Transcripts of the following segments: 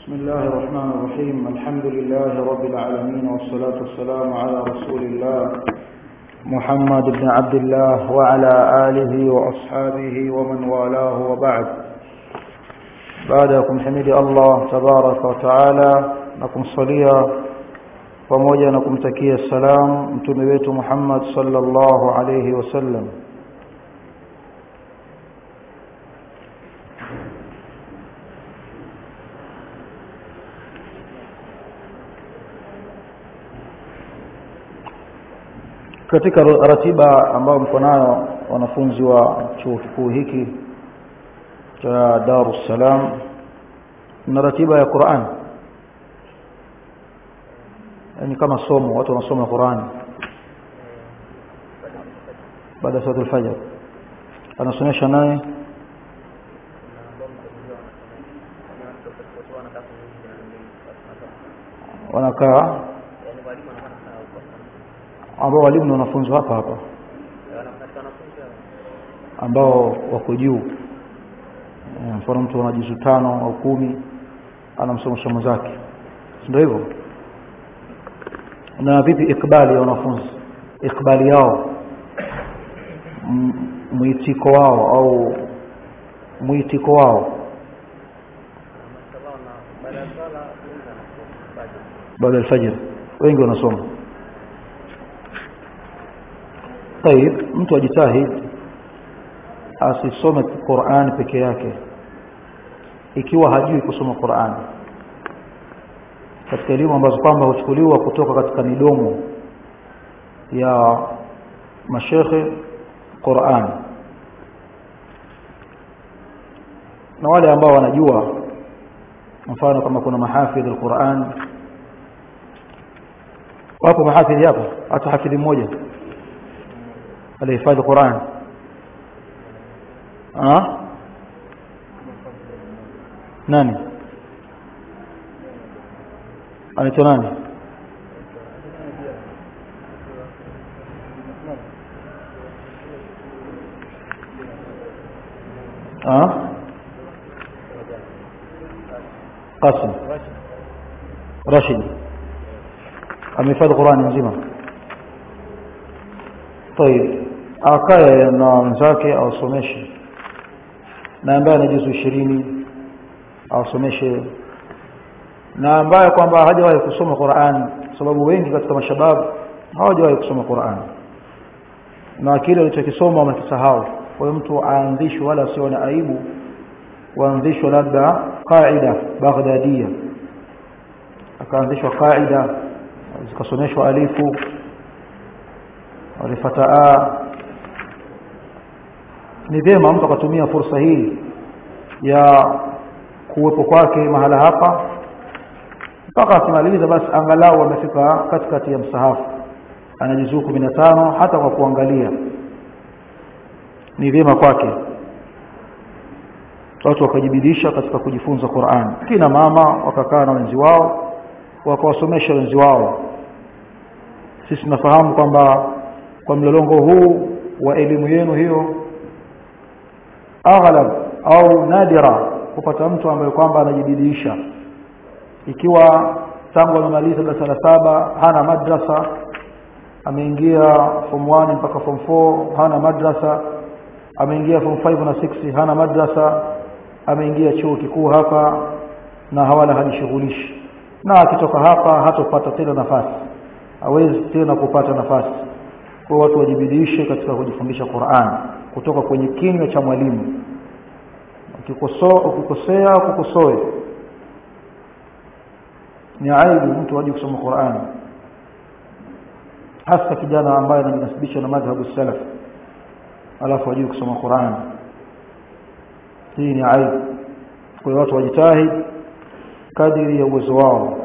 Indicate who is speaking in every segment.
Speaker 1: بسم الله الرحمن الرحيم الحمد لله رب العالمين والصلاة والسلام على رسول الله محمد بن عبد الله وعلى آله وأصحابه ومن والاه وبعد بعدكم حمد الله تبارك وتعالى نكم صليا pamoja na kumtakia salam mtume wetu Muhammad sallallahu alayhi wasallam katika ratiba ambayo mko nayo wanafunzi wa chuo kikuu hiki cha Dar es Salaam na ratiba ya Qur'an yani kama somo watu wanasoma Qur'an baada ya salatul fajr anasomesha naye wanakaa ambao walimu na wanafunzi hapa hapa ambao wako juu mfano mtu ana juzu tano au kumi anamsomesha mwenzake ndio hivyo na vipi ikbali ya wanafunzi ikbali yao mwitiko wao au mwitiko wao baada ya alfajr wengi wanasoma طيب mtu ajitahid asisome Qur'an peke yake ikiwa hajui kusoma Qur'an katika elimu ambazo kwamba huchukuliwa kutoka katika midomo ya mashekhe Qur'an na wale ambao wanajua mfano kama kuna mahafidh al-Qur'an wapo mahafidhi hapa hata hafidhi mmoja alihifadhi Qur'an ah nani anaitwa nani ah Qasim Rashid amehifadhi Qur'an nzima طيب akae na wenzake awasomeshe na ambaye ana juzu ishirini awasomeshe na ambaye kwamba hajawahi kusoma Qur'an sababu wengi katika mashabab hawajawahi kusoma Qur'an na kile alichokisoma wamekisahau kwa hiyo mtu aanzishwe wala sio na aibu waanzishwe labda qaida baghdadia akaanzishwa qaida zikasomeshwa alifu walifataa ni vyema mtu akatumia fursa hii ya kuwepo kwake mahala hapa mpaka akimaliza basi angalau amefika katikati ya msahafu ana juzuu 15 hata kwa kuangalia ni vyema kwake watu wakajibidisha katika kujifunza Qur'an kina mama wakakaa na wenzi wao wakawasomesha wenzi wao sisi tunafahamu kwamba kwa mlolongo huu wa elimu yenu hiyo aghlab au nadira kupata mtu ambaye kwamba anajibidiisha ikiwa tangu amemaliza darasa la saba hana madrasa ameingia form 1 mpaka form 4 hana madrasa ameingia form 5 na 6 hana madrasa ameingia chuo kikuu hapa na hawala hajishughulishi na akitoka hapa hatopata tena nafasi hawezi tena kupata nafasi kwa watu wajibidiishe katika kujifundisha Qur'an kutoka kwenye kinywa cha mwalimu ukikosoa ukikosea kukosoe ni aibu mtu aje kusoma Qur'an hasa kijana ambaye anajinasibisha na madhhabu salaf alafu aje kusoma Qur'an hii ni aibu kwa hiyo watu wajitahidi kadiri ya uwezo wao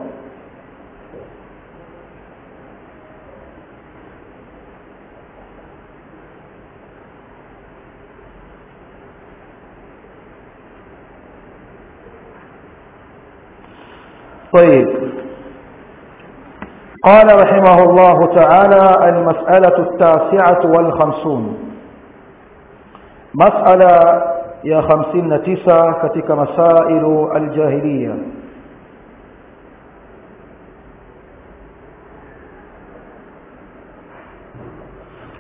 Speaker 1: طيب قال رحمه الله تعالى المسألة التاسعة والخمسون مسألة يا خمسين تسعة كتك مسائل الجاهلية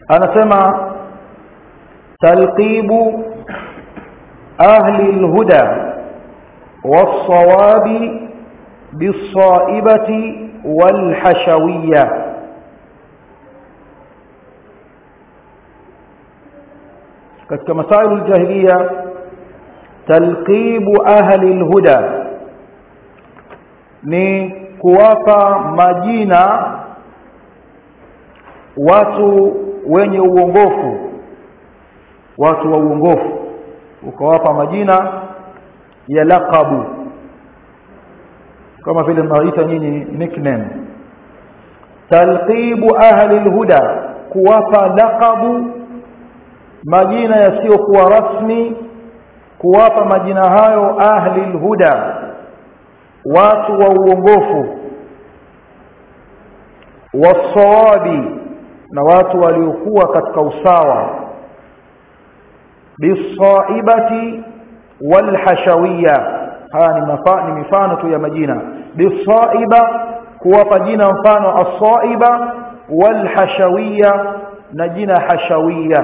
Speaker 1: anasema talqibu ahli alhuda was-sawabi bis-saibati wal-hashawiyya katika masailu aljahiliya talqibu ahli alhuda ni kuwapa majina watu wenye uongofu watu wa uongofu ukawapa majina ya laqabu kama vile mnaita nyinyi nickname talqibu ahli alhuda kuwapa laqabu majina yasiyokuwa rasmi kuwapa majina hayo ahli alhuda watu wa uongofu wasawabi na watu waliokuwa katika usawa bisaibati walhashawiyya haya ni, mafa, ni mifano tu ya majina bisaiba kuwapa jina mfano asaiba walhashawiyya na jina hashawiyya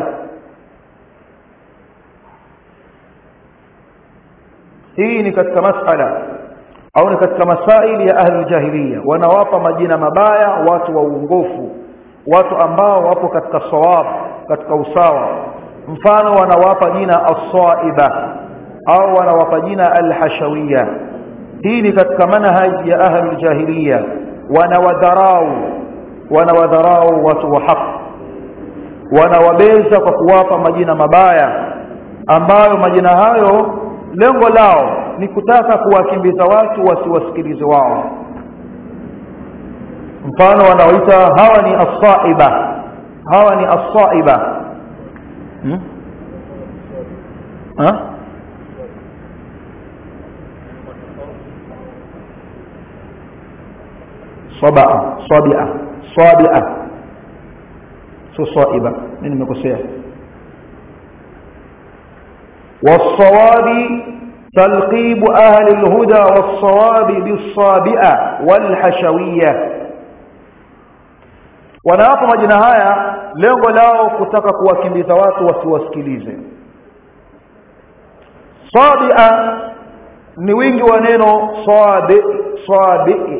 Speaker 1: hii ni katika masala au ni katika masaili ya ahli jahiliya wanawapa majina mabaya watu wa uongofu watu ambao wapo katika sawab katika usawa mfano wanawapa jina as-saiba au wanawapa jina al-hashawiyya hii ni katika manhaji ya ahli jahiliya wanawadharau wanawadharau watu wa haki wanawabeza kwa kuwapa majina mabaya ambayo majina hayo lengo lao ni kutaka kuwakimbiza watu wasiwasikilize wao mfano wanaoita hawa ni as-saiba hawa ni as-saiba hmm? ha? sabaa sabia sabia sio saiba mimi nimekosea والصواب تلقيب أهل الهدى والصواب بالصابئة والحشوية wanawapa majina haya lengo lao kutaka kuwakimbiza watu wasiwasikilize sabia ni wingi wa neno sabi sabi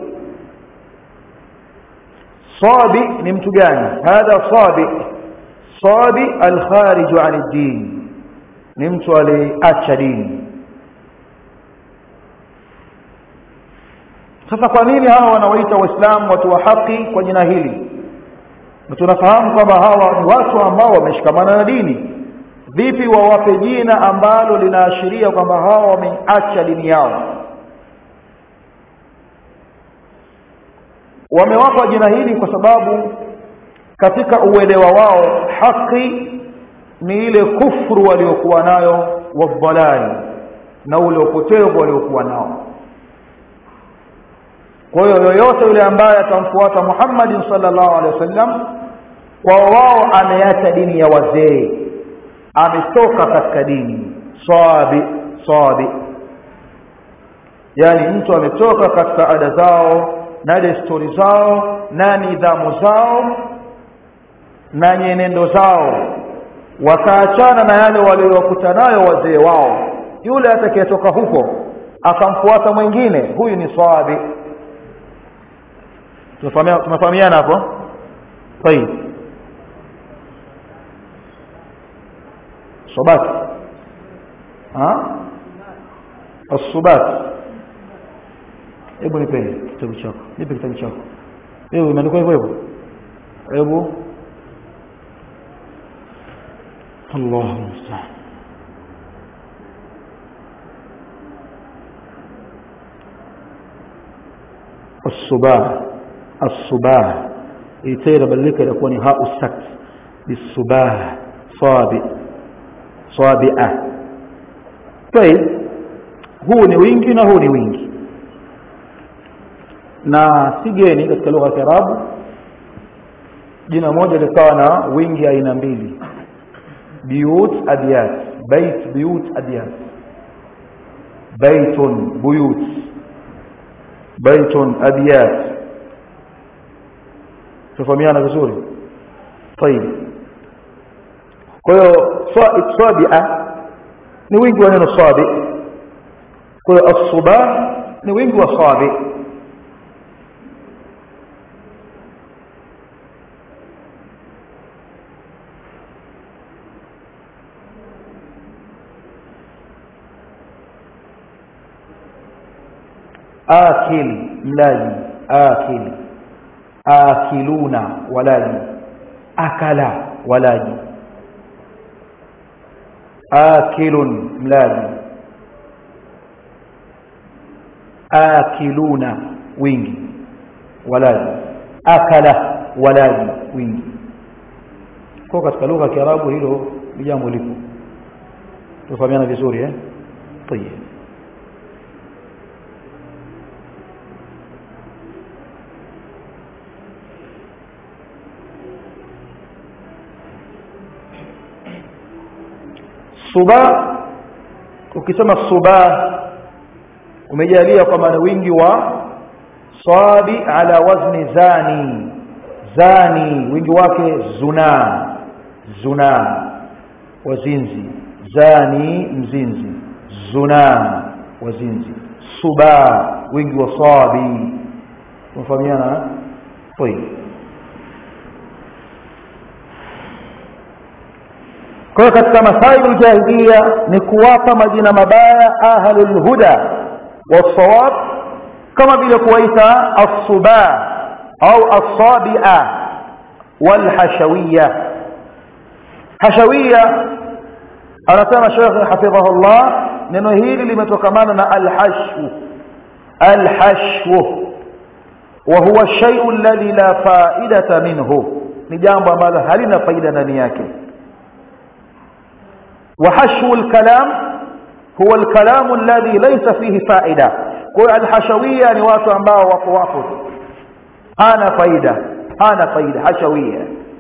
Speaker 1: sabi ni mtu gani hadha sabi sabi alkharij an ad-din ni mtu aliacha dini sasa kwa nini hawa wanawaita waislamu watu wa haki kwa jina hili na tunafahamu kwamba hawa ni watu ambao wameshikamana na dini vipi wawape jina ambalo linaashiria kwamba hawa wameacha dini yao wamewapa jina hili kwa sababu katika uelewa wao haki ni ile kufru waliokuwa nayo wadhalali na ule upotevu waliokuwa nao kwa hiyo yoyote yule ambaye atamfuata Muhammad sallallahu alaihi wasallam kwa wao ameacha dini ya wazee ametoka katika dini sabi sabi yani mtu ametoka katika ada zao na desturi zao na nidhamu zao na nyenendo zao wakaachana na yale waliowakuta nayo wazee wao yule atakayetoka huko akamfuata mwingine huyu ni sabi tumefahamiana hapo طيب صبات ها الصبات hebu nipe kitabu chako nipe kitabu chako wewe imeandikwa hivyo hivyo hebu الله المستعان الصباح الصباح يتير بلك يكون هاء السكت بالصباح صابئ صابئة طيب huu ni wingi na huu ni wingi na si geni katika lugha ya Kiarabu jina moja likawa na wingi aina mbili بيوت أبيات بيت بيوت أبيات بيت بيوت بيت أبيات تفهميانا vizuri طيب kwa hiyo swabia ni wingi wa neno sabi kwa hiyo as-subah ni wingi wa sabi akil mlaji akil akiluna walaji akala walaji akilun mlaji akiluna wingi walaji akala walaji wingi kwa katika lugha ya Kiarabu hilo ni jambo lipo tufahamiana vizuri eh طيب suba ukisema suba umejalia kwa maana wingi wa sabi ala wazni zani zani wingi wake zuna zuna wazinzi zani mzinzi zuna wazinzi suba wingi wa sabi tunafahamiana طيب kwa hiyo katika masaibu jahiliya ni kuwapa majina mabaya ahlul huda wasawab kama vile kuwaita as-suba au as-sabia walhashawiyya hashawiyya anasema Sheikh hafidhahullah neno hili limetokamana na al-hashw al-hashw wa huwa ash-shay'u alladhi la fa'idata minhu ni jambo ambalo halina faida ndani yake وحشو الكلام هو الكلام الذي ليس فيه فائدة kwa alhashawia ni watu ambao wako wapo hana faida hana faida hashawia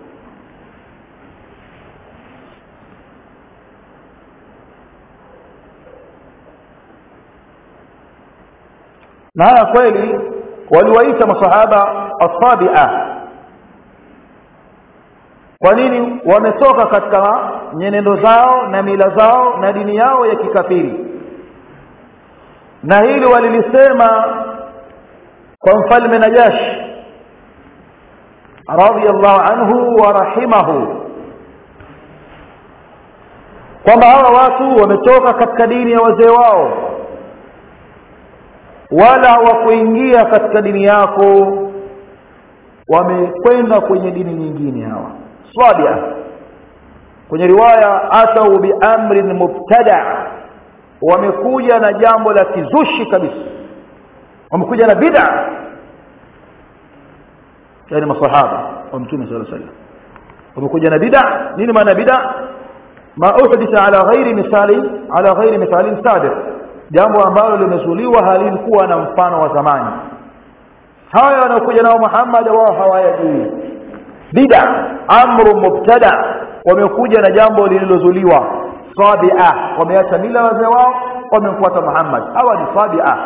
Speaker 1: na haya kweli waliwaita masahaba asabia kwa nini wametoka katika nyenendo zao na mila zao na dini yao ya kikafiri na hili walilisema kwa mfalme Najash radiyallahu anhu wa rahimahu kwamba hawa watu wametoka katika dini ya wazee wao wala hawakuingia katika dini yako wamekwenda kwenye dini nyingine hawa swabia kwenye riwaya atau biamrin mubtada wamekuja na jambo la kizushi kabisa wamekuja na bid'a yani masahaba wa mtume sallallahu alaihi wasallam wamekuja na bid'a nini maana bid'a ma uhditha ala ghairi misali ala ghairi misali sabiq jambo ambalo limezuliwa halikuwa na mfano wa zamani haya wanaokuja nao Muhammad wao hawayajui bid'a amru mubtada wamekuja na jambo lililozuliwa sabia wameacha mila wazee wao wamemfuata Muhammad hawa ni sabia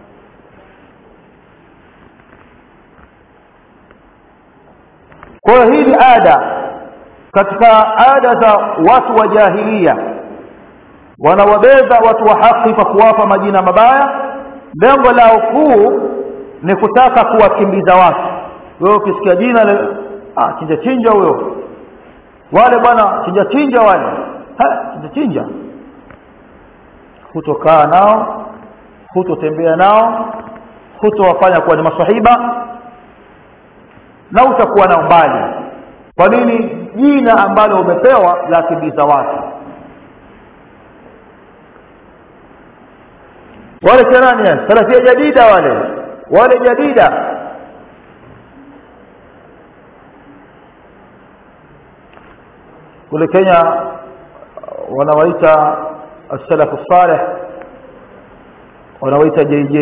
Speaker 1: kwa hii ni ada katika ada za watu wa jahilia wanawabeza watu wa haki kwa kuwapa majina mabaya lengo lao kuu ni kutaka kuwakimbiza watu wewe ukisikia jina le, ah chinja chinja huyo wale bwana chinja chinja wale ha chinja chinja hutokaa nao hutotembea nao hutowafanya kuwa ni maswahiba na utakuwa nao mbali kwa nini jina ambalo umepewa la kimbiza watu wale kirani salafia jadida wale wale jadida kule Kenya wanawaita as-salaf salih wanawaita JJ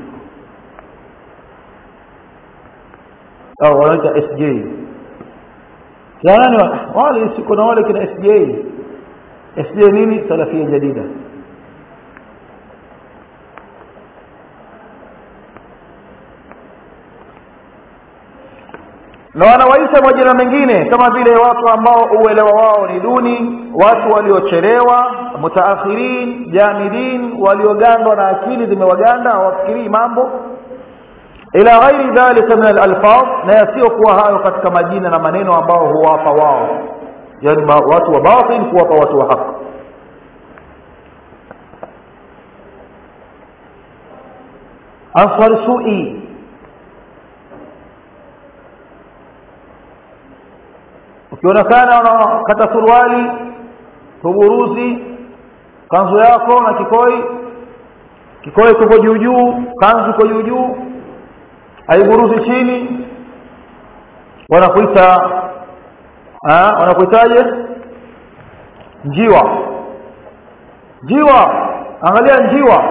Speaker 1: au wanaita SJ yani wale siko na wale kina SJ SJ nini salafia jadida na wanawaita majina mengine kama vile watu ambao uelewa wao ni duni watu waliochelewa mutaakhirin jamidin waliogandwa na akili zimewaganda hawafikirii mambo ila ghairi dhalika min alalfaz na yasiyokuwa hayo katika majina na maneno ambao huwapa wao yani watu wa batil kuwapa watu wa haki aswar sui ukionekana unakata suruali kuburuzi kanzu yako na kikoi kikoi kiko juu juu kanzu iko juu juu haiburuzi chini wanakuita wanakuitaje njiwa njiwa angalia njiwa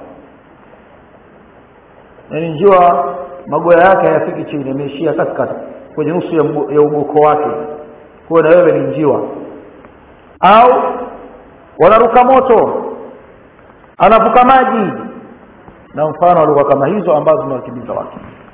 Speaker 1: yaani njiwa magoya yake hayafiki chini yameishia katikati kwenye nusu ya, ya ugoko wake kuwa na wewe ni njiwa au wanaruka moto anavuka maji na mfano wa lugha kama hizo ambazo zimewakimbiza watu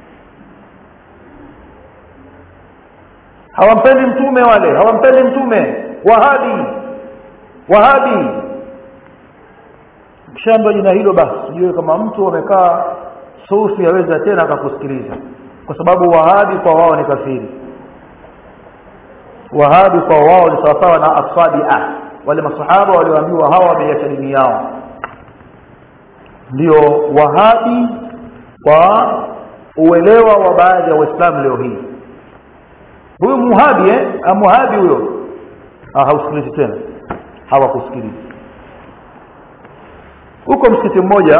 Speaker 1: hawampendi mtume wale hawampendi mtume wahabi wahabi kishaambiwa jina hilo basi ujue kama mtu amekaa sufi aweza tena akakusikiliza kwa sababu wahabi kwa wao ni kafiri wahabi kwa wao ni sawasawa na asabia wale masahaba walioambiwa hawa wameiacha dini yao ndio wahabi kwa uelewa wa baadhi ya waislamu leo hii huyu muhabi eh muhabi huyo ah hausikilizi tena hawakusikilizi huko msikiti mmoja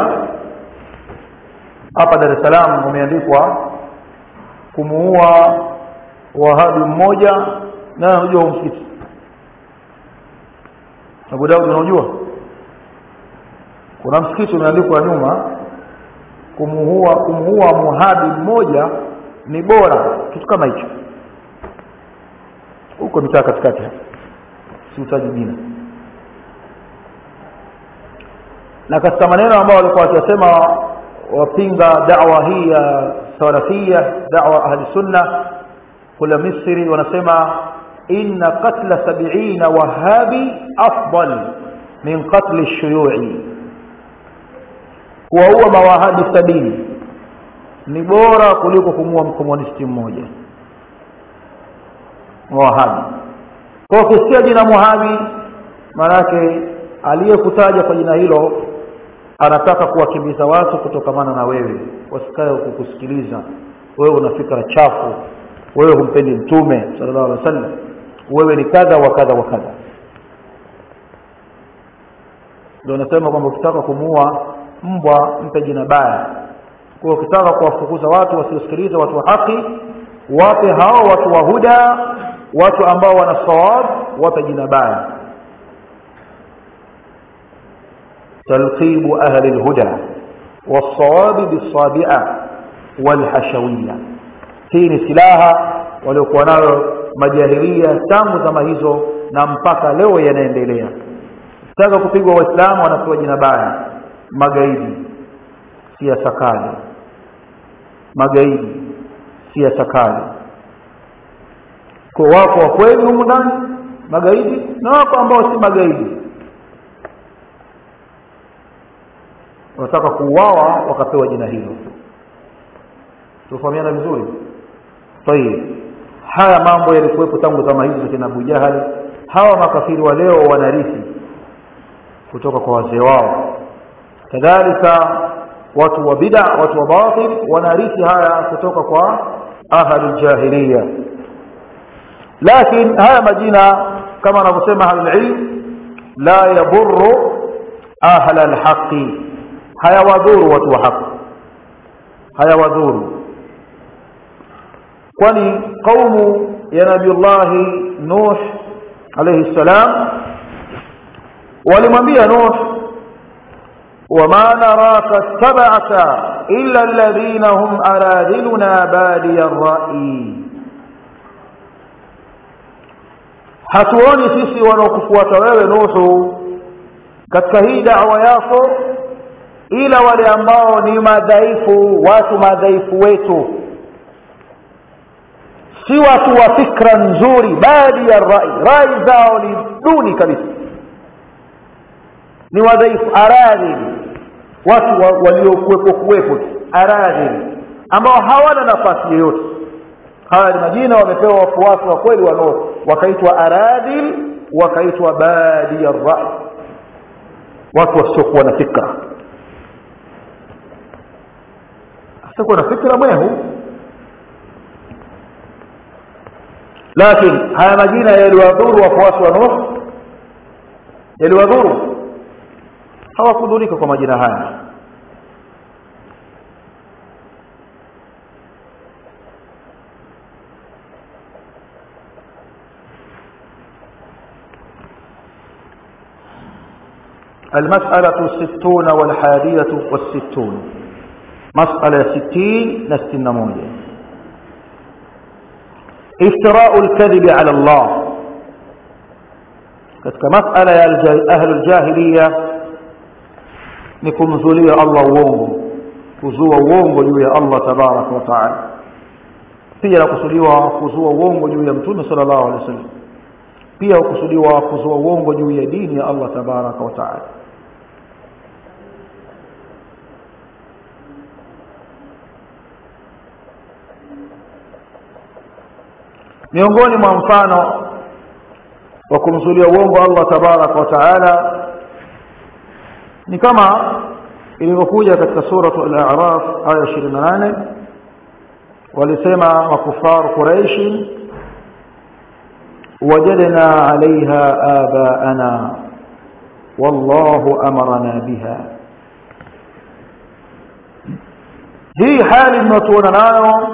Speaker 1: hapa Dar es Salaam umeandikwa kumuua wahabi mmoja na unajua huu msikiti Abu Daud unajua kuna msikiti umeandikwa nyuma kumuua kumuua muhabi mmoja ni bora kitu kama hicho huko mitaa katikati siutaji jina na katika maneno ambayo walikuwa wakisema wapinga da'wa hii ya salafia da'wa ahli sunna kule Misri wanasema inna qatla 70 wahabi afdal min qatl ash-shuyu'i kuwaua mawahabi sabini ni bora kuliko kumua mkomunisti mmoja wahabi kwa ukisikia jina muhabi maanake aliyekutaja kwa jina hilo anataka kuwakimbiza watu kutokamana na wewe wasikae kukusikiliza wewe una fikra chafu wewe humpendi mtume sallallahu alaihi wasallam wewe ni kadha wa kadha wa kadha ndio nasema kwamba ukitaka kumuua mbwa mpe jina baya kwa ukitaka kuwafukuza watu wasiosikiliza watu wa haki wape hao watu wa huda watu ambao wana sawab wape jina baya تلقيب أهل الهدى والصواب بالصابئة والحشوية hii ni silaha waliokuwa nayo majahilia tangu zama hizo na mpaka leo yanaendelea taka kupigwa waislamu wanapewa jina baya magaidi siasa kali magaidi siasa kali kwa wako wa kweli humu ndani magaidi na wako ambao si magaidi wanataka kuuawa wakapewa jina hilo tufahamiana vizuri tayib haya mambo yalikuwepo tangu zama hizo za kina Abu Jahali hawa makafiri wa leo wanarithi kutoka kwa wazee wao kadhalika watu wa bid'a watu wa batil wanarithi haya kutoka kwa ahli jahiliya lakini haya majina kama anavyosema ahlulilm la yadhurru ahla alhaqi hayawadhuru watu wa haki hayawadhuru kwani kaumu ya nabiullahi nuh alayhi salam walimwambia nuh وما نراك اتبعك إلا الذين هم أراذلنا بادي الرأي hatuoni sisi wanaokufuata wewe nuhu katika hii da'wa yako ila wale ambao ni madhaifu watu madhaifu wetu si watu wa fikra nzuri badi ya rai rai zao ni duni kabisa ni wadhaifu aradhili watu wa, waliokuwepo kuwepo aradhili ambao hawana nafasi yoyote haya ni majina wamepewa wafuasi wa kweli wanao wakaitwa aradhil wakaitwa badi ya rai watu wasiokuwa na fikra asiokuwa na fikra mwehu lakini haya majina yaliwadhuru wafuasi wa Nuh yaliwadhuru hawakudhurika kwa majina haya المسألة الستون والحادية والستون مسألة ستين نستن موجة افتراء الكذب على الله katika masala ya ahlu ljahiliya ni kumzulia allah uongo kuzua uongo juu ya allah tabaraka wa taala pia nakusudiwa kuzua uongo juu ya mtume sala llahu alehi wa sallam pia hukusudiwa kuzua uongo juu ya dini ya allah tabaraka wa taala miongoni mwa mfano wa kumzulia uongo Allah tabaraka wa taala ni kama ilivyokuja katika suratu al-a'raf aya 28 walisema makufaru quraish wajadna 'alayha abaana wallahu amarna biha hii hali tunatuona nayo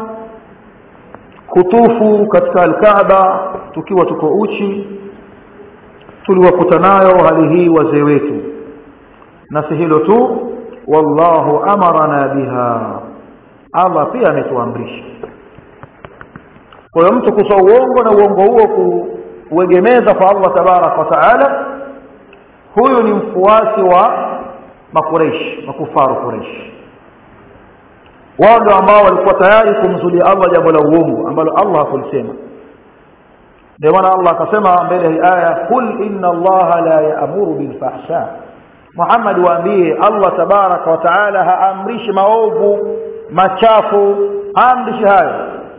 Speaker 1: kutufu katika alkaaba tukiwa tuko uchi tuliwakuta nayo hali hii wazee wetu na si hilo tu wallahu amarana biha Allah pia ametuamrisha kwa hiyo mtu kutoa uongo na uongo huo kuegemeza kwa Allah tabarak wa taala huyu ni mfuasi wa makureish makufaru kureish wao ndio ambao walikuwa tayari kumzulia Allah jambo la uongo ambalo Allah hakulisema ndio maana Allah akasema mbele ya aya kul inna Allah la ya'muru bil fahsha Muhammad waambie Allah tabaraka wa taala haamrishi maovu machafu haamrishi hayo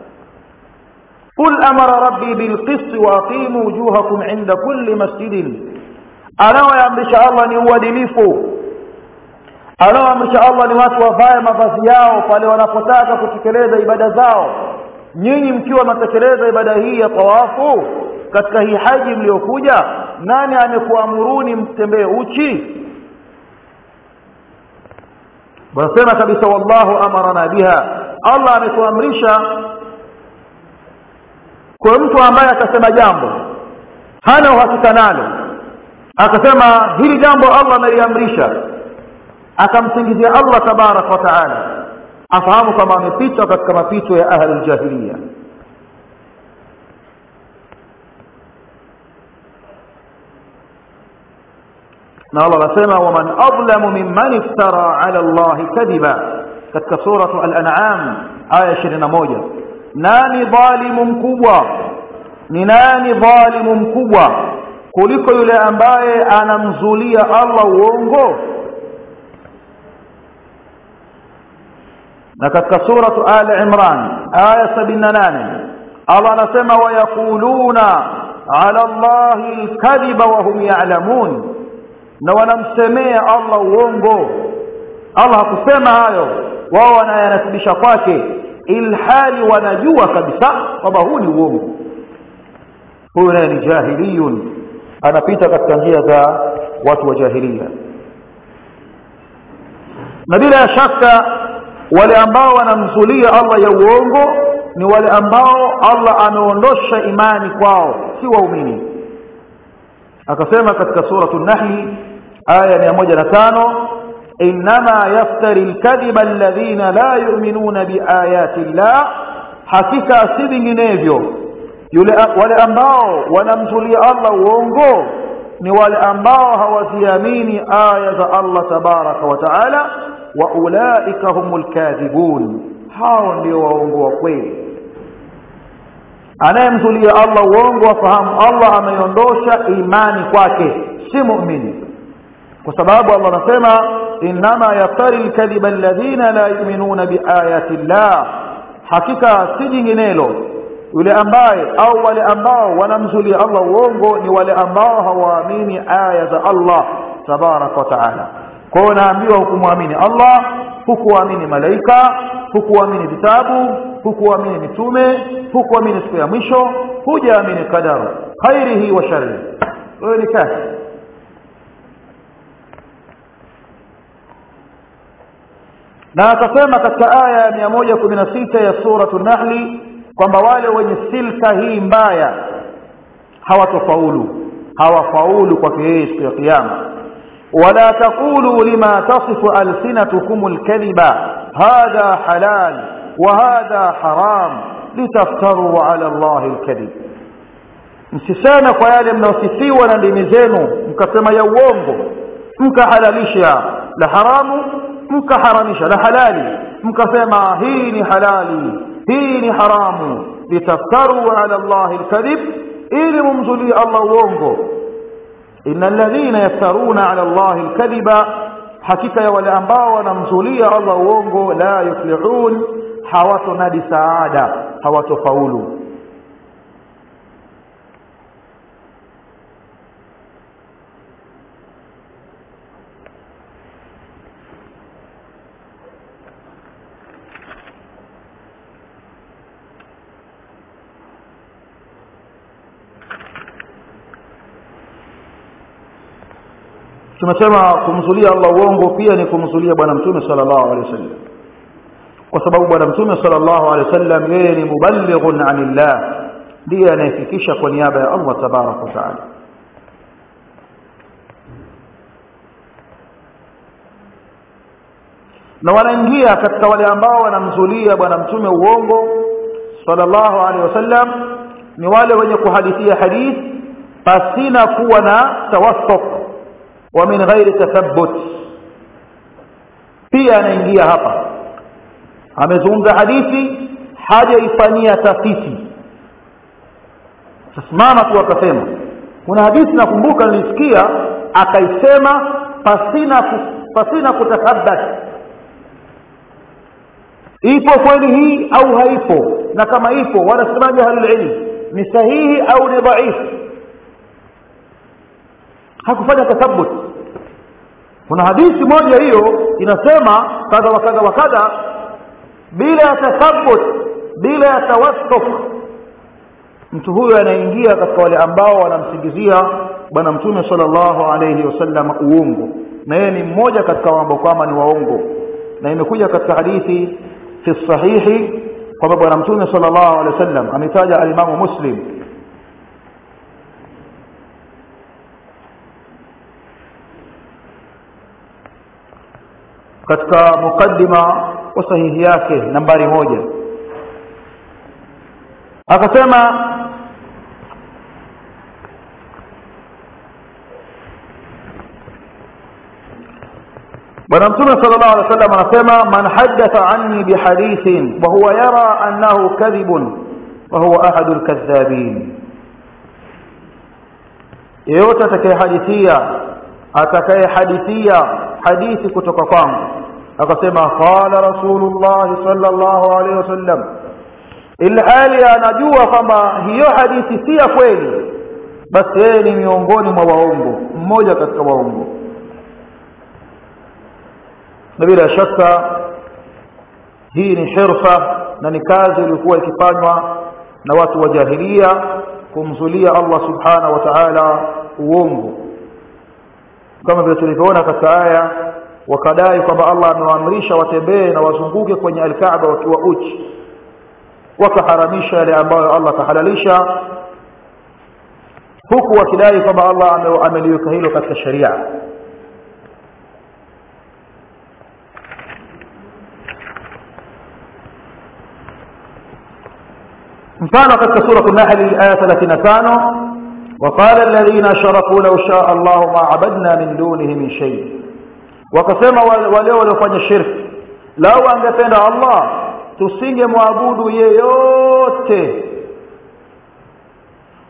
Speaker 1: قل أمر ربي بالقسط وأقيموا وجوهكم عند كل مسجد أنا ويامرش الله ni uadilifu anaoamrisha Allah ni watu wavae mavazi yao pale wanapotaka kutekeleza ibada zao nyinyi mkiwa mnatekeleza ibada hii ya tawafu katika hii haji mliokuja nani amekuamuruni mtembee uchi wanasema kabisa wallahu amarana biha Allah ametuamrisha kwa mtu ambaye atasema jambo hana uhakika nalo akasema hili jambo Allah ameliamrisha akamsingizia Allah tabarak wa taala afahamu kama amepita katika mapito ya ahli jahiliya na Allah anasema waman adlamu mimman iftara ala Allah kadhiba katika suratu al-an'am aya 21 nani dhalimu mkubwa ni nani dhalimu mkubwa kuliko yule ambaye anamzulia Allah uongo na katika suratu Ali Imran aya 78 Allah anasema wayaquluna ala Allahi alkadhiba wa hum ya'lamun na wanamsemea Allah uongo Allah hakusema hayo wao wanayanasibisha kwake ilhali wanajua kabisa kwamba huu ni uongo huyu naye ni jahiliyun anapita katika njia za watu wa jahiliya na bila shaka wale ambao wanamzulia Allah ya uongo ni wale ambao Allah ameondosha imani kwao si waumini akasema katika suratu nahli aya 105 inma yaftari alkadhiba alladhina la yu'minuna biayati llah hakika si vinginevyo yule wale ambao wanamzulia Allah uongo ni wale ambao hawaziamini aya za Allah tabaraka wa taala wa ulaika humul kadhibun hao ndio waongo wa kweli anayemzulia Allah uongo afahamu Allah ameiondosha imani kwake si muumini kwa sababu Allah anasema inma yaftari alkadhiba alladhina la yu'minuna biayati llah hakika si jinginelo yule ambaye au wale ambao wanamzulia Allah uongo ni wale ambao hawaamini aya za Allah tabaraka wa taala kwa hiyo naambiwa hukumwamini Allah hukuamini malaika hukuamini vitabu hukuamini mitume hukuamini siku ya mwisho hujaamini qadar khairihi wa sharrihi wewe ni kafir na akasema katika aya ya 116 ya suratu nahli kwamba wale wenye silka hii mbaya hawatofaulu hawafaulu kwake yeye siku ya kiyama wala taqulu lima tasifu alsinatukum alkadhiba hadha halal wa hadha haram litaftaru ala allahi alkadhib msiseme kwa yale mnaosifiwa na ndimi zenu mkasema ya uongo mkahalalisha la haramu mkaharamisha la halali mkasema hii ni halali hii ni haramu litaftaru ala allahi alkadhib ili mumzulie allah uongo inna alladhina yaftaruna ala allahi alkadhiba hakika ya wale ambao wanamzulia allah uongo la yuflihun hawatonadi saada hawatofaulu tumesema kumzulia Allah uongo pia ni kumzulia bwana mtume sallallahu alaihi wasallam kwa sababu bwana mtume sallallahu alaihi wasallam yeye ni muballighun anillah ndiye anayefikisha kwa niaba ya Allah tabarak wa taala na wanaingia katika wale ambao wanamzulia bwana mtume uongo sallallahu alaihi wasallam ni wale wenye kuhadithia hadith pasina kuwa na tawassuq wa min ghairi tathabbut pia anaingia hapa amezungumza hadithi hajaifanyia tafiti tasimama tu akasema kuna hadithi nakumbuka nilisikia akaisema pasina pasina kutathabbat ipo kweli hii au haipo na kama ipo wanasemaje ahlul ilm ni sahihi au ni dhaifu hakufanya tathabbut kuna hadithi moja hiyo inasema kadha wa kadha wa kadha bila ya tathabbut bila ya tawassuk mtu huyo anaingia katika wale ambao wanamsingizia bwana mtume sallallahu alayhi wasallam uongo na yeye ni mmoja katika ambao kwamba ni waongo na imekuja katika hadithi fi sahihi kwamba bwana mtume sallallahu alayhi wasallam ametaja alimamu muslim katika mukaddima wa sahihi yake nambari moja akasema bwana mtume sallallahu alaihi wasallam anasema man haddatha anni bihadithin wa huwa yara annahu kadhibun wa huwa ahadul kadhabin yeyote atakayehadithia atakayehadithia hadithi kutoka kwangu akasema qala rasulullah sallallahu alaihi wasallam ilhali anajua kwamba hiyo hadithi si ya kweli basi yeye ni miongoni mwa waongo mmoja katika waongo na bila shaka hii ni hirfa na ni kazi iliyokuwa ikifanywa na watu wa jahilia kumzulia Allah subhanahu wa ta'ala uongo kama vile tulivyoona katika aya wakadai kwamba Allah amewaamrisha watembee na wazunguke kwenye alkaaba wakiwa uchi wakaharamisha yale ambayo Allah kahalalisha huku wakidai kwamba Allah ameliweka hilo katika sharia mfano katika sura an-nahl aya 35 وقال الذين اشركوا لو شاء الله ما عبدنا من دونه من شيء wakasema wale waliofanya shirki lau angependa Allah tusingemwabudu yeyote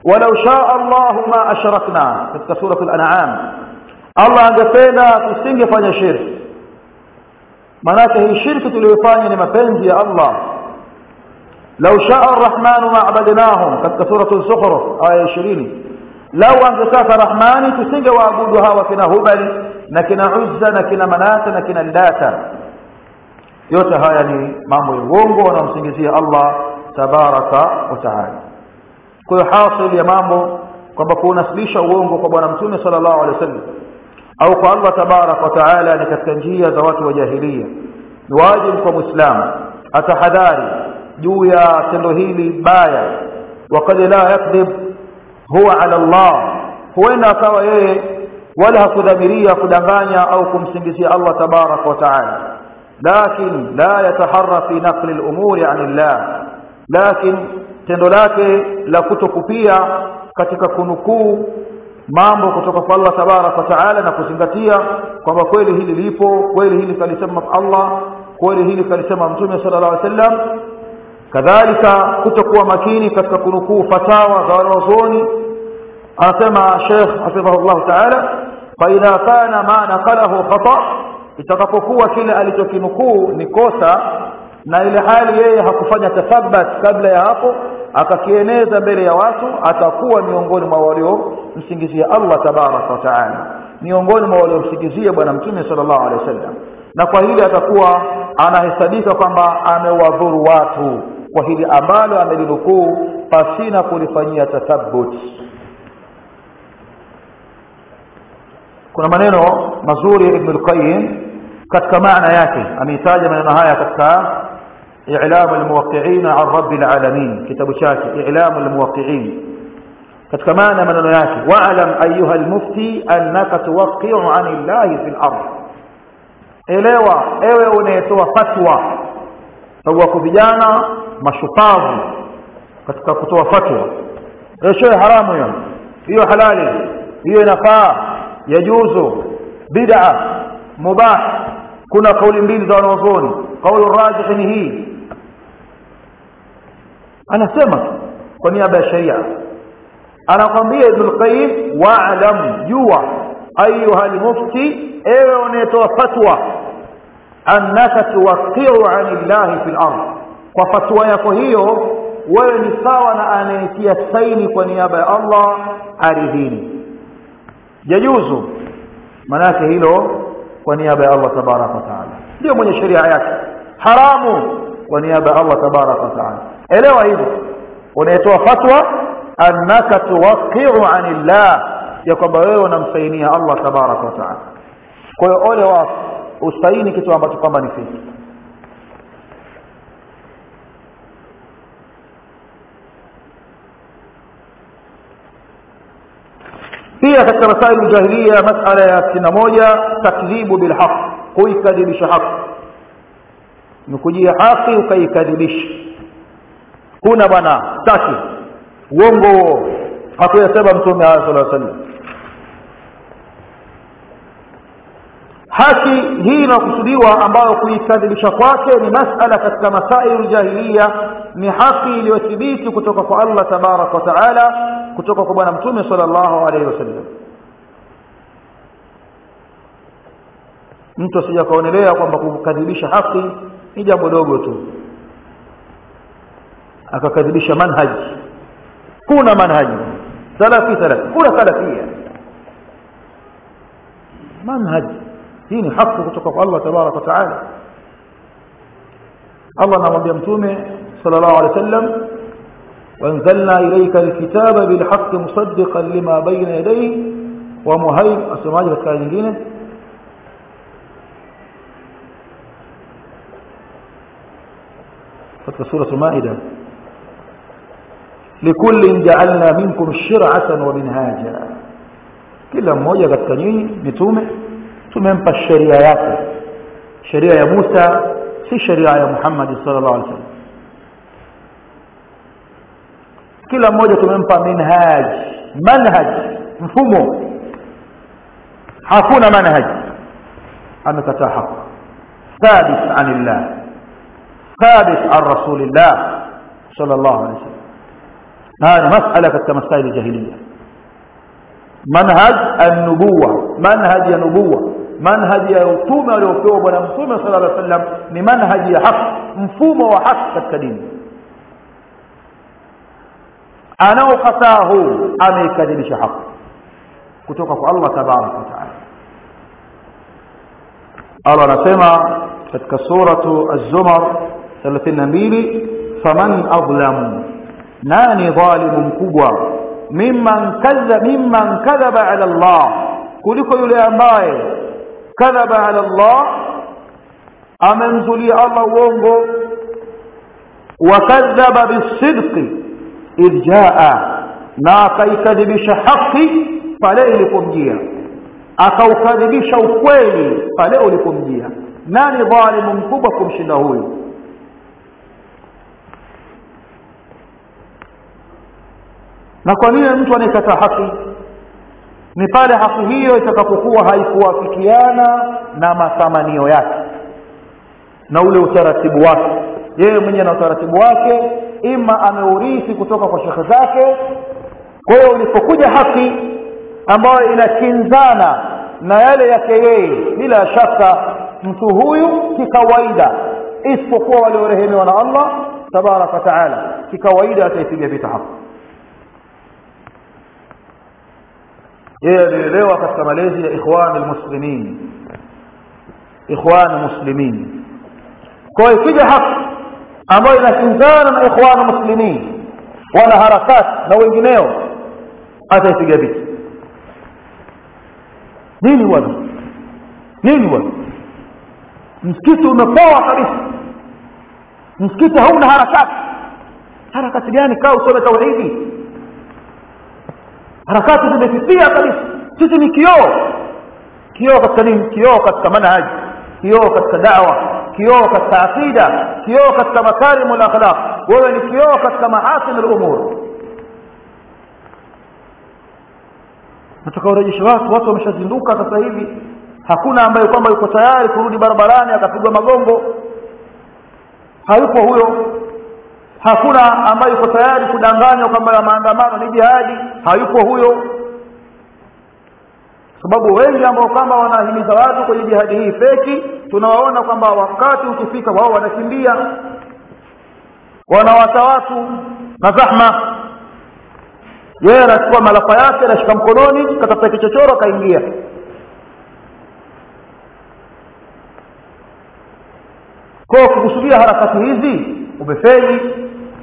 Speaker 1: walau shaa Allahu ma ashrakna katika sura al-an'am Allah angependa tusingefanya shirki manake hii shirki tuliyofanya ni mapenzi ya Allah lau shaa ar-rahmanu ma abadnahum katika sura al-zukhruf aya 20 lau angetaka rahmani tusingewaabudu hawa kina hubali na kina uzza na kina manata na kina lata yote haya ni mambo ya uongo wanamsingizia Allah tabaraka wa taala kwa hiyo hasil ya mambo kwamba kunasilisha uongo kwa bwana mtume sallallahu alaihi wasallam au kwa Allah tabaraka wa taala ni katika njia za watu wa jahiliya ni wajibu kwa muislamu atahadhari juu ya tendo hili baya وقد لا يكذب هو على الله huenda akawa yeye wala hakudhamiria kudanganya au kumsingizia Allah tabaraka wa taala lakin la yataharra fi naqli al-umuri an Allah lakin tendo lake la kutokupia katika kunukuu mambo kutoka kwa Allah tabaraka wa taala na kuzingatia kwamba kweli hili lipo kweli hili kalisema Allah kweli hili kalisema mtume sallallahu alaihi wasallam kadhalika kutokuwa makini katika kunukuu fatawa za wanazuoni anasema Sheikh hafidhahullah ta'ala fa idha kana ma naqalahu khata itakapokuwa kile alichokinukuu ni kosa na ile hali yeye hakufanya tathabbat kabla ya hapo akakieneza mbele ya watu atakuwa miongoni mwa walio msingizia Allah tabaraka wa taala miongoni mwa walio msingizia bwana mtume sallallahu alaihi wasallam na kwa hili atakuwa anahesabika kwamba amewadhuru watu kwa hili ambalo amelinukuu pasina kulifanyia tathabbut kuna maneno mazuri ibn al-qayyim katika maana yake ameitaja maneno haya katika i'lam al-muwaqqi'in 'an rabbil alamin kitabu chake i'lam al-muwaqqi'in katika maana maneno yake wa'lam ayyuha al-mufti annaka tuwaqqi'u 'an Allah fil ardh elewa ewe unayetoa fatwa sababu wako vijana mashupavu katika kutoa fatwa hiyo haramu hiyo hiyo halali hiyo inafaa yajuzu bid'a mubah kuna kauli mbili za wanazuoni kauli rajih ni hii anasema kwa niaba ya sharia anakwambia ibn al-qayyim wa'lam jua ayuha al-mufti ewe unayetoa fatwa annaka tuwaqqi'u 'anillahi fil ardh kwa fatwa yako hiyo wewe ni sawa na anayetia saini kwa niaba ya Allah ardhini yajuzu manake hilo kwa niaba ya Allah tabaraka wa taala ndio mwenye sheria yake haramu kwa niaba ya Allah tabaraka wa taala elewa hivyo unayetoa fatwa annaka tuwaqqi'u 'anillah ya kwamba wewe unamsainia Allah tabaraka wa taala kwa hiyo ole wako usaini kitu ambacho kwamba ni fiki pia katika masaili jahiliya masala ya 61 takdhibu bilhaq kuikadhibisha haki ni kujia haki ukaikadhibisha kuna bwana taki uongo huo hakuyasema mtume sallallahu alaihi wasallam haki hii inakusudiwa ambayo kuikadhibisha kwake ni masala katika masailu jahiliya ni haki iliyothibiti kutoka kwa Allah tabarak wa taala kutoka kwa bwana mtume sallallahu alaihi wasallam mtu asija kaonelea kwamba kukadhibisha haki ni jambo dogo tu akakadhibisha manhaji kuna manhaji salafi salafi kuna salafia manhaji hii ni haki kutoka kwa Allah tabarak wa taala Allah anamwambia mtume sallallahu alaihi wasallam وانزلنا إليك الكتاب بالحق مصدقا لما بين يديه ومهيم أسمعي katika nyingine katika sura Maida لكل جعلنا منكم شرعة ومنهاجا kila mmoja katika nyinyi mitume tumempa sheria yake sheria ya Musa si sheria ya Muhammad sallallahu alaihi wasallam kila mmoja tumempa minhaj manhaj mfumo hakuna manhaj amekataa haki thabit anillah thabit an rasulillah sallallahu alaihi wasallam haya ni masala katika masaili jahiliya manhaj an-nubuwa manhaj ya nubuwa manhaji ya utume aliopewa bwana mtume sallallahu alaihi wasallam ni manhaji ya haki mfumo wa haki katika dini anaokataa huu ameikadhibisha haki kutoka kwa Allah tabaraka wa taala Allah anasema katika suratu az-zumar 32 faman adlamu nani dhalimu mkubwa mimman kadha mimman kadhaba ala Allah kuliko yule ambaye kadhaba ala Allah amemzulia Allah uongo wakadhaba bisidqi idh jaa na akaikadhibisha haki pale ilipomjia akaukadhibisha ukweli pale ulipomjia nani dhalimu mkubwa kumshinda huyu na kwa nini mtu anayekataa haki ni pale haki hiyo itakapokuwa haikuwafikiana na mathamanio yake na ule utaratibu wake yeye mwenyewe na utaratibu wake ima ameurithi kutoka kwa shekhe zake kwa hiyo ulipokuja haki ambayo inakinzana na yale yake yeye bila shaka mtu huyu kikawaida isipokuwa waliorehemewa na Allah tabaraka taala kikawaida ataipiga vita haki yeye alielewa katika malezi ya ikhwan almuslimin ikhwan muslimin kwa ikija haki ambayo inakinzana na ikhwan muslimin wana harakati na wengineo ataipiga vita nini bwana nini bwana msikiti umepoa kabisa msikiti hauna harakati harakati gani kaa usome tauhidi harakati zimefifia kabisa sisi ni kioo kioo katika nini kioo katika manhaji kioo katika da'wa kioo katika aqida kioo katika makarimul akhlaq wewe ni kioo katika mahasin al-umur nataka urejeshe watu watu wameshazinduka sasa hivi hakuna ambaye kwamba yuko tayari kurudi barabarani akapigwa magongo hayupo huyo hakuna ambaye yuko tayari kudanganywa kwamba maandamano ni jihadi hayupo huyo sababu wengi ambao kwamba wanahimiza watu kwenye jihadi hii feki tunawaona kwamba wakati ukifika wao wanakimbia wanawata watu na zahma yeye anachukua malafa yake anashika mkononi katafuta kichochoro kaingia kwa kukusudia harakati hizi umefeli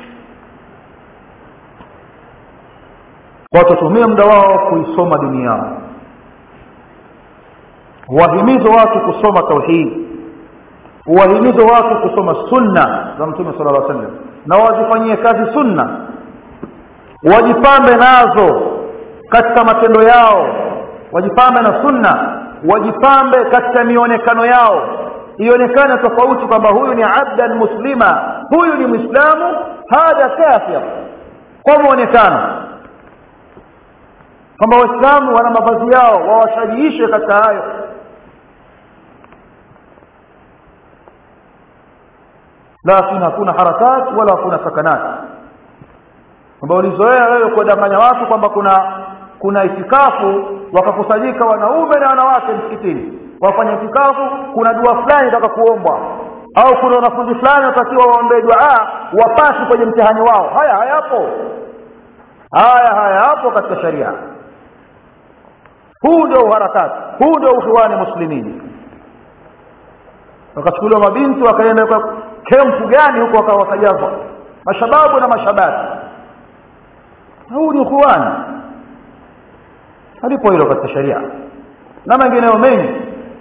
Speaker 1: watatumia muda wao kuisoma dini yao wahimize watu kusoma tauhid wahimize watu kusoma sunna za mtume sallallahu alaihi wasallam na wazifanyie kazi sunna wajipambe nazo katika matendo yao wajipambe na sunna wajipambe katika mionekano yao ionekane tofauti kwamba huyu ni abdan muslima huyu ni muislamu hadha kafir kwa muonekano kwamba waislamu wana mavazi yao wawashajiishe katika hayo lakini hakuna harakati wala hakuna sakanati kwamba ulizoea wewe kuwadanganya watu kwamba kuna kuna itikafu wakakusanyika wanaume na wanawake msikitini wafanya itikafu kuna dua fulani itaka kuombwa au kuna wanafunzi fulani watakiwa waombee dua wapasi kwenye mtihani wao haya hayapo haya hayapo katika sharia huu ndio uharakati huu ndio ukhiwani muslimini wakachukuliwa mabinti wakaenda kwa kempu gani huko wakajazwa mashababu na mashabati huu ni ukhiwani halipo hilo katika sharia na mengineyo mengi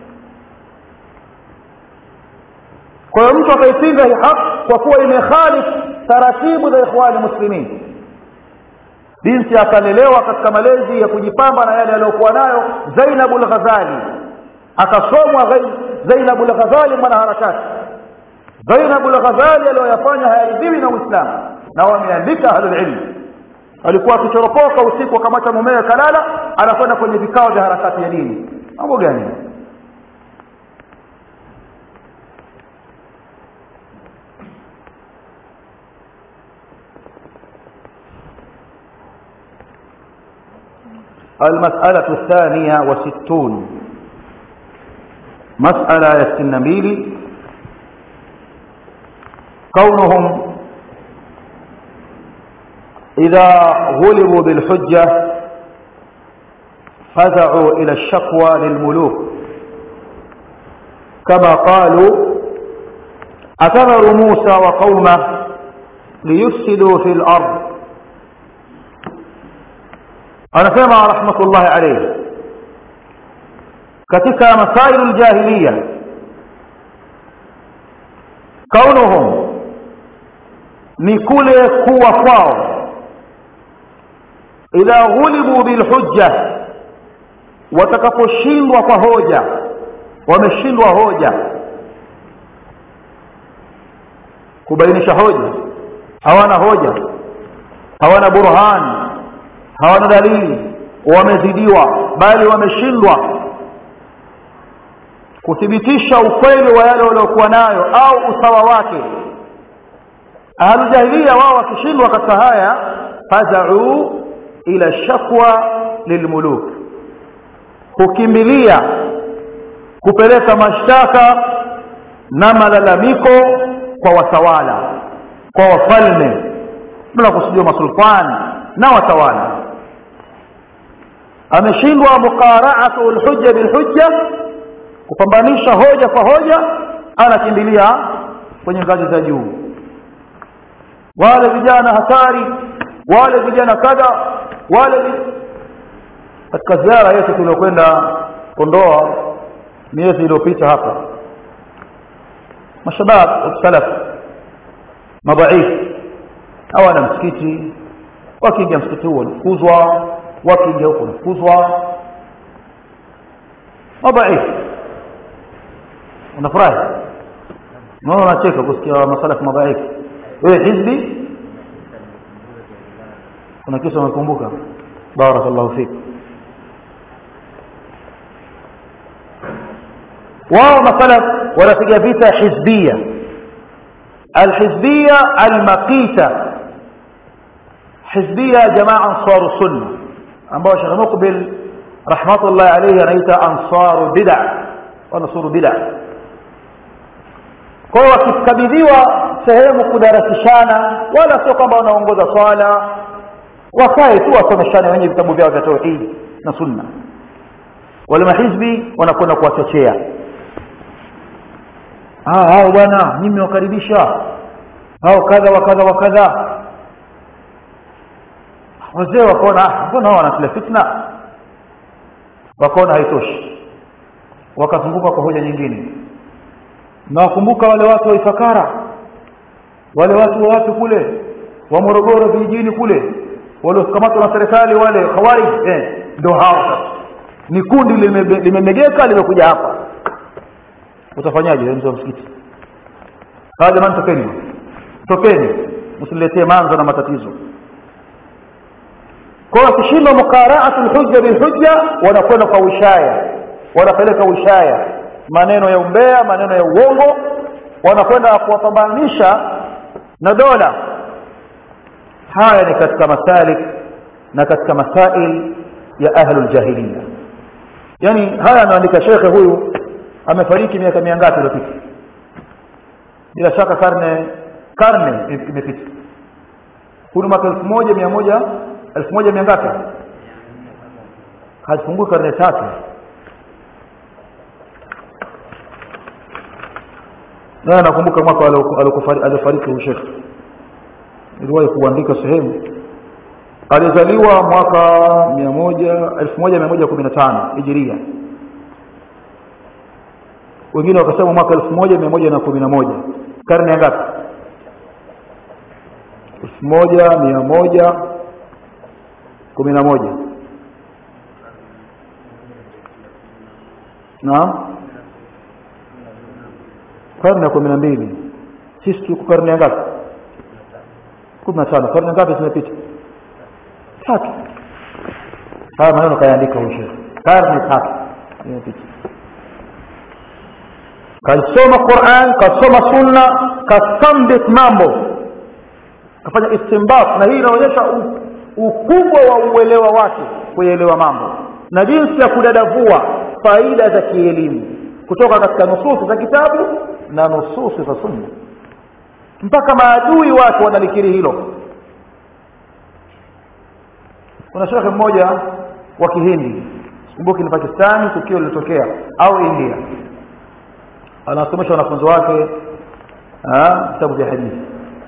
Speaker 1: kwa hiyo mtu akaipinga hii haki kwa kuwa imekhalif taratibu za ikhwani muslimin binti akalelewa katika malezi ya kujipamba na yale aliyokuwa nayo Zainab al-Ghazali akasomwa Zainab al-Ghazali mwanaharakati Zainab al-Ghazali aliyoyafanya hayaridhiwi na Uislamu na wameandika ahlul ilm alikuwa akichoropoka usiku akamata mumewe kalala anakwenda kwenye vikao vya harakati ya dini mambo gani المسألة الثانية وستون مسألة يستنبيل كونهم إذا غلبوا بالحجة فزعوا إلى الشكوى للملوك كما قالوا أتذر موسى وقومه ليفسدوا في الأرض anasema rahmatullahi alayhi katika masailu aljahiliya kaunuhum ni kule kuwa kwao idha ghulibu bilhujja watakaposhindwa kwa hoja wameshindwa hoja kubainisha hoja hawana hoja hawana burhani hawana dalili wamezidiwa bali wameshindwa kuthibitisha ukweli wa yale waliokuwa nayo au usawa wake ahlujahilia wao wakishindwa katika haya fazau ila shakwa lilmuluk hukimbilia kupeleka mashtaka na malalamiko kwa watawala kwa wafalme tunakusudia masultani na watawala ameshindwa muqara'atu alhujja bilhujja kupambanisha hoja kwa hoja anakimbilia kwenye ngazi za juu wale vijana hatari wale vijana kadha wale katika ziara yetu tuliokwenda Kondoa miezi iliyopita hapa mashabab salaf madhaifu hawana msikiti wakiingia msikiti huo wanafukuzwa wakiingia huko wanafukuzwa madhaifu unafurahi naona unacheka kusikia masalafu madhaifu wewe hizbi kuna kisa umekumbuka barakallahu fik wao masalaf wanapiga vita hizbia alhizbia almaqita hizbia jamaa ansaru sunna ambao Sheikh Muqbil rahmatullahi alayhi anaita ansaru bid'a wanasuru bid'a kwa hiyo wakikabidhiwa sehemu kudarasishana wala sio kwamba wanaongoza swala wakae tu wasomeshane wenye vitabu vyao vya tauhidi na sunna wale mahizbi wanakwenda kuwachochea ah hao bwana mimi mewakaribisha hao kadha wa kadha wa kadha wazee wakaona mbona hao wanatila fitna wakaona haitoshi wakazunguka kwa hoja nyingine na wakumbuka wale watu wa Ifakara wale watu wa watu kule wa Morogoro vijijini kule waliokamatwa na serikali wale khawarij eh ndio hao sasa ni kundi limemegeka limekuja hapa utafanyaje wewe mzee wa msikiti hawa jamani tokeni tokeni msiletee manzo na matatizo kwa hiyo kishinda muqara'atul hujja bil hujja wanakwenda kwa ushaya wanapeleka ushaya maneno ya umbea maneno ya uongo wanakwenda kuwapambanisha na dola haya ni katika masalik na katika masail ya ahlul jahiliya yani haya anaandika shekhe huyu amefariki miaka mingapi iliyopita bila shaka karne karne imepita kuna mwaka 1100 1100 ngapi hazipungui karne tatu na nakumbuka mwaka aliofariki huyu shekhe niliwahi kuandika sehemu alizaliwa mwaka 1115 hijiria wengine wakasema mwaka 1111 karne ngapi 1111 naam karne ya kumi na mbili sisi tuko karne ya ngapi kumi na tano karne ngapi zimepita tatu haya maneno kayaandika huyu karne tatu zimepita kasoma Qur'an kasoma sunna kasambit mambo kafanya istinbat na hii inaonyesha ukubwa wa uelewa wake kuelewa mambo na jinsi ya kudadavua faida za kielimu kutoka katika nususi za kitabu na nususi za sunna mpaka maadui wake wanalikiri hilo kuna shekhe mmoja wa kihindi sikumbuki ni pakistani tukio lilitokea au india anasomesha wanafunzi wake vitabu vya hadithi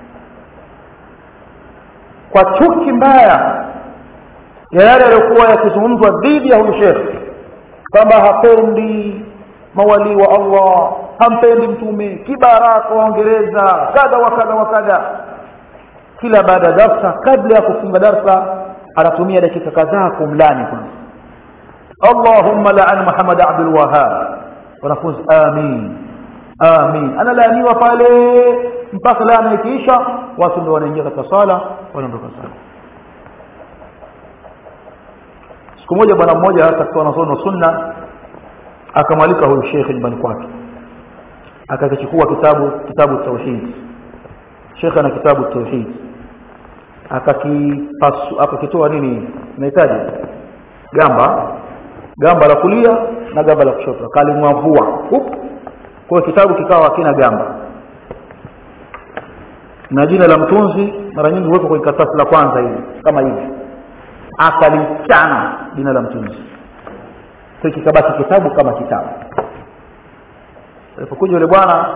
Speaker 1: kwa chuki mbaya ya yale yaliyokuwa yakizungumzwa dhidi ya huyu shekhe kwamba hapendi mawalii wa allah hampendi mtume kibaraka waongereza kadha wa kadha wa kadha kila baada ya darsa kabla ya kufunga darsa anatumia dakika kadhaa kumlani kwanza allahumma laan muhammad abdul wahab wanafunzi amin amin analaaniwa pale mpaka laana ikiisha watu ndio wanaingia katika sala wanaondoka sala siku moja bwana mmoja katika wanasono sunna akamwalika huyu shekhe nyumbani kwake akakichukua kitabu kitabu tauhid shekhe ana kitabu tauhid akakipasu akakitoa nini unahitaji gamba gamba la kulia na gamba la kushoto akalimwavua kwa kitabu kikawa hakina gamba na jina la mtunzi mara nyingi huwekwa kwenye karatasi la kwanza hivi kama hivi akalichana jina la mtunzi kwa kikabaki kitabu kama kitabu alipokuja yule bwana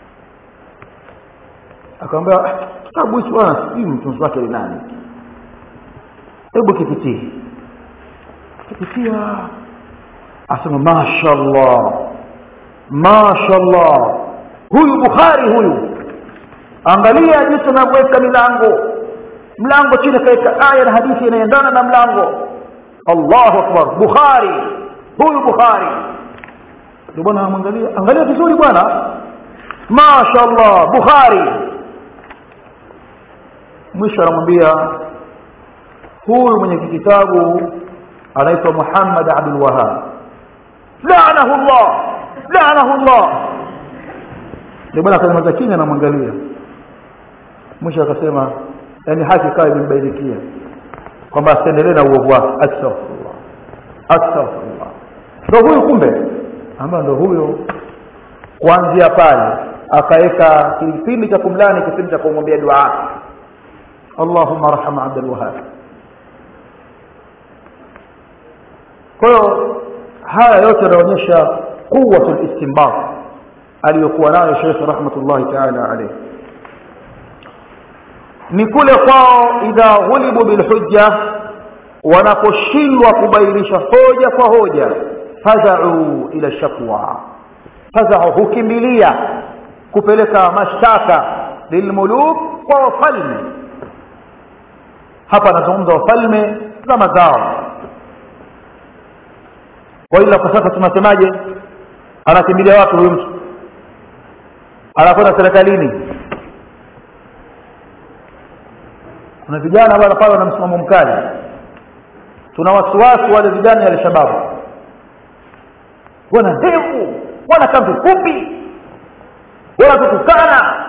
Speaker 1: akamwambia kitabu hichi bwana sijui mtunzi wake ni nani hebu kipitie kipitia asema mashallah mashallah huyu bukhari huyu angalia jinsi anavyoweka milango mlango chini kaweka aya na hadithi inaendana na mlango allahu akbar bukhari huyu bukhari ndio bwana amwangalia angalia vizuri bwana mashallah bukhari mwisho anamwambia huyu mwenye kitabu anaitwa muhammad abdul wahab laanahu llah laanahu llah ndio bwana akanyamaza chini anamwangalia mwisho akasema yani haki ikawa imembainikia kwamba asiendelee na uovu wake astaghfirullah astaghfirullah ndo huyu kumbe ambayo ndo huyo kuanzia pale akaweka kipindi cha kumlani kipindi cha kumwambia dua allahumma arham abdul wahab kwa hiyo haya yote yanaonyesha quwwatu listinbat aliyokuwa nayo shekh rahmatullahi taala alayhi ni kule kwao idha ghulibu bilhujja wanaposhindwa kubainisha hoja kwa hoja fazau ila shakwa fazau hukimbilia kupeleka mashtaka lilmuluk kwa wafalme hapa anazungumza wafalme zama zao kwa ila kwa sasa tunasemaje anakimbilia wapi huyu mtu anakwenda serikalini kuna vijana bwana pale wana msimamo mkali tuna wasiwasi wale vijana ya alshababu wana ndevu wana kambi fupi wanatutukana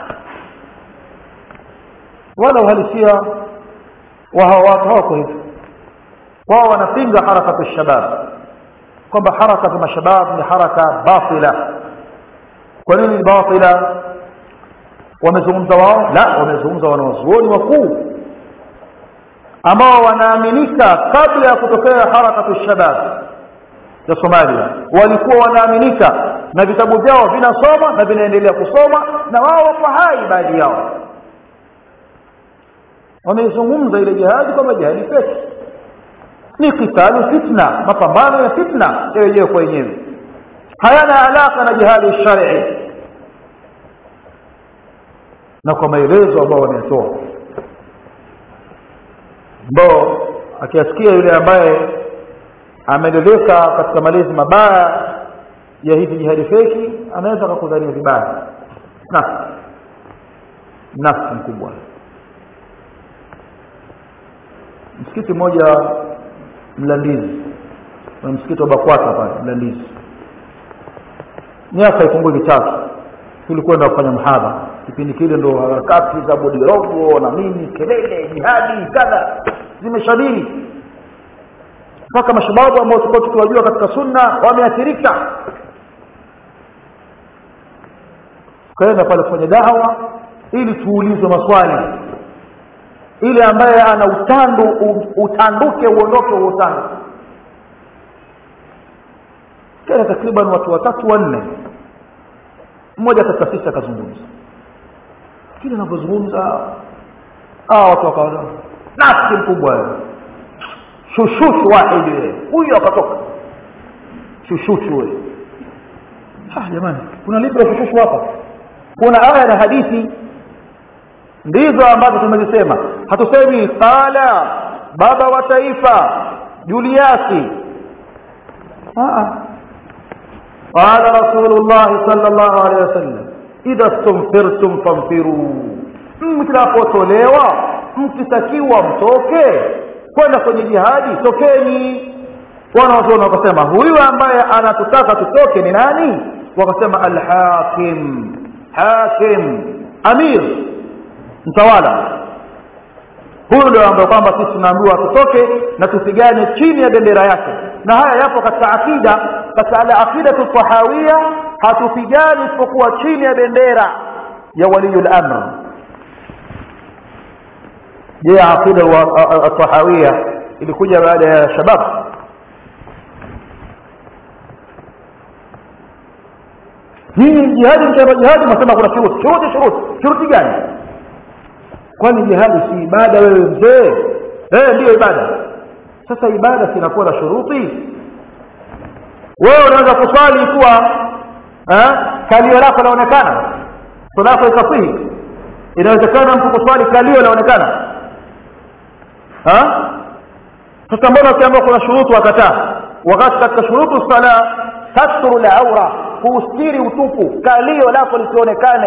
Speaker 1: wala uhalisia wa hawa watu hawako hivyo wao wanapinga harakatu shabab kwamba harakatu mashabab ni haraka batila kwa nini ni batila wamezungumza wao la wamezungumza wanawazuoni wakuu ambao wanaaminika kabla ya kutokea harakatu shabab ya Somalia walikuwa wanaaminika na vitabu vyao vinasoma na vinaendelea kusoma na wao wapo hai baadhi yao wameizungumza ile jihadi kwamba jihadi peke ni kitalu fitna mapambano ya fitna ya wenyewe kwa wenyewe hayana alaka na jihadi shari na kwa maelezo ambao wametoa ambao akiasikia yule ambaye ameleleka katika malezi mabaya ya hizi jihadi feki anaweza akakudhania vibaya nafsi nafsi mkubwa msikiti mmoja mlandizi na msikiti wa bakwata pale mlandizi miaka ipungui mitatu tulikwenda kufanya mhadha kipindi kile ndo harakati za bodirogo na nini kelele jihadi kadha zimeshamiri mpaka mashababu ambao tulikuwa tukiwajua katika sunna wameathirika tukaenda pale kufanya dawa ili tuulizwe maswali ili ambaye ana utandu utanduke uondoke huo utandu kila takriban watu watatu wanne mmoja katika sisi akazungumza kile anavyozungumza ah watu wakaona nafsi mkubwa shushushu wahidi huyu akatoka shushushu wewe ah jamani kuna lipi la shushushu hapa kuna aya na hadithi ndizo ambazo tumezisema hatusemi qala baba wa taifa juliasi قال رسول الله صلى الله عليه وسلم إذا استنفرتم فانفروا mtakapotolewa mkitakiwa mtoke kwenda kwenye jihadi tokeni wanawazuoni wakasema huyu ambaye anatutaka tutoke ni nani wakasema alhakim hakim amir mtawala huyu ndio ambaye kwamba sisi tunaambiwa tutoke na tupigane chini ya bendera yake na haya yapo katika akida katika ala aqidatu tahawia hatupigani isipokuwa chini ya bendera ya waliyul amr je aqida tahawia ilikuja baada ya shabab hii jihadi mtaka jihadi nasema kuna shuruti shuruti shuruti shuruti gani kwani jihadi si ibada wewe mzee eh ndio ibada sasa ibada sinakuwa na shuruti wewe unaweza kuswali kuwa eh kalio lako laonekana salatu ikasihi inawezekana mtu kuswali kalio laonekana ha sasa mbona ukiambiwa kuna shuruti wakataa wakati katika shurutu sala satru la aura kuustiri utupu kalio lako lisionekane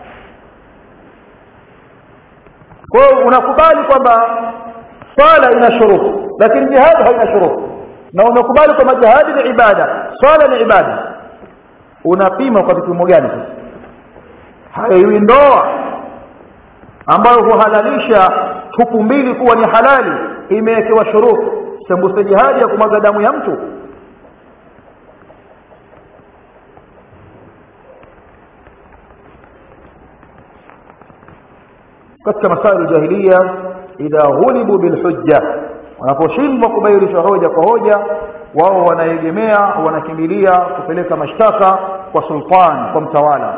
Speaker 1: kwa hiyo unakubali kwamba swala ina shuruti lakini jihad haina shuruti na unakubali kwamba jihadi ni ibada swala ni ibada unapima kwa vipimo gani sasa haiwi ndoa ambayo huhalalisha tupu mbili kuwa ni halali imewekewa shuruti sembuse jihadi ya kumwaga damu ya mtu katika masaili jahiliya idha ghulibu bilhujja wanaposhindwa kubainisha hoja kwa hoja wao wanaegemea wanakimbilia kupeleka mashtaka kwa sultan kwa mtawala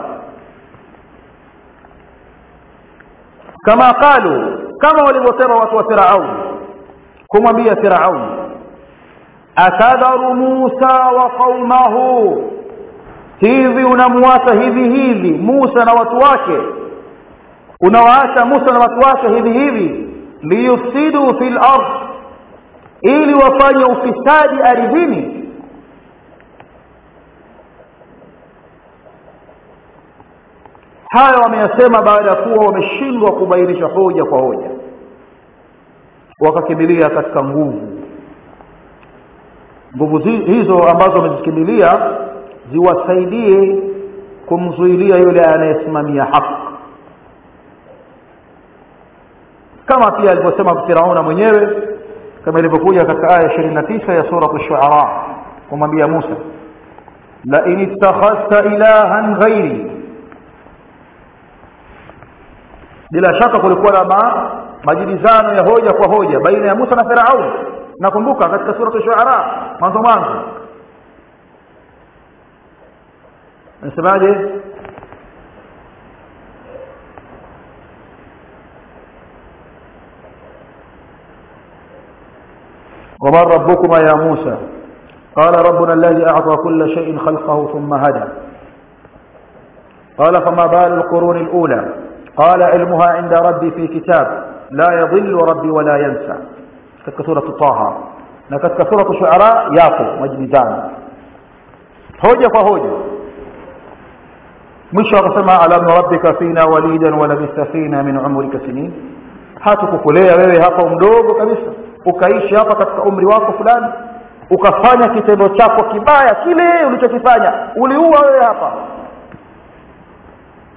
Speaker 1: kama qalu kama walivyosema watu wa firaun kumwambia firaun akadharu musa wa qaumahu hivi unamwata hivi hivi musa na watu wake unawaacha musa na watu wake hivi hivi liyufsidu fil ardh ili wafanye ufisadi ardhini haya wameyasema baada ya kuwa wameshindwa kubainisha hoja kwa hoja wakakimbilia katika nguvu nguvu hizo ambazo wamezikimbilia ziwasaidie kumzuilia yule anayesimamia haki kama pia alivyosema Firauna mwenyewe kama ilivyokuja katika aya 29 ya sura ash-shu'ara kumwambia Musa la in ittakhadhta ilahan ghairi bila shaka kulikuwa na ma, majibizano ya hoja kwa hoja baina ya Musa na Firaun nakumbuka katika sura ash-shu'ara mwanzo mwanzo nasemaje ومن ربكما يا موسى قال ربنا الذي أعطى كل شيء خلقه ثم هدى قال فما بال القرون الأولى قال علمها عند ربي في كتاب لا يضل ربي ولا ينسى katika sura Taha na katika sura Shuara yapo majibizano hoja kwa hoja mwisho akasema alam rabbika fina walidan wa labista fina min umrika sinin hatukukulea wewe hapa mdogo kabisa ukaishi hapa katika umri wako fulani ukafanya kitendo chako kibaya kile ulichokifanya uliua wewe hapa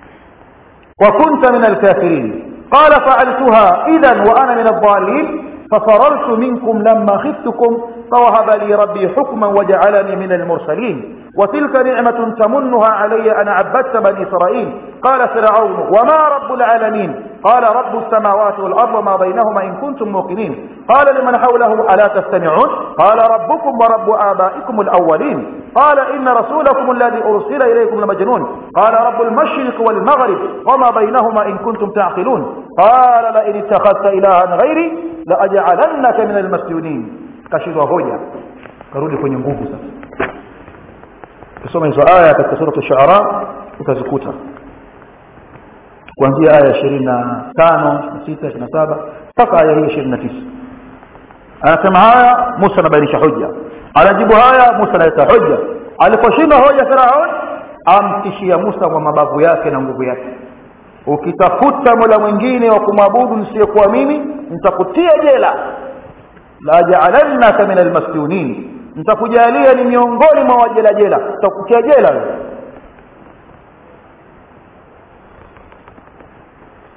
Speaker 1: wa kunta min alkafirin qala fa'altuha idhan wa ana min adh-dhalin ففررت منكم لما خفتكم فوهب لي ربي حكما وجعلني من المرسلين وتلك نعمة تمنها علي أن عبدت بني إسرائيل قال فرعون وما رب العالمين قال رب السماوات والأرض وما بينهما إن كنتم موقنين قال لمن حوله ألا تستمعون قال ربكم ورب آبائكم الأولين قال إن رسولكم الذي أرسل إليكم لمجنون قال رب المشرق والمغرب وما بينهما إن كنتم تعقلون قال لئن اتخذت إلها غيري لأجعلنك من المسجونين kashindwa hoja karudi kwenye nguvu sasa kusoma hizo aya katika sura ash-shu'ara utazikuta kuanzia aya 25 26 27 mpaka aya hii 29 anasema haya Musa anabainisha hoja anajibu haya Musa analeta hoja aliposhinda hoja Firaun amtishia Musa kwa mabavu yake na nguvu yake ukitafuta mola mwingine wa kumwabudu nisiyekuwa mimi nitakutia jela la ja'alannaka min almasjunin nitakujalia ni miongoni mwa wajela jela nitakutia jela wewe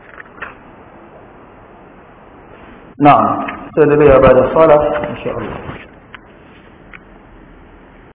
Speaker 1: naam tuendelea baada ya sala insha Allah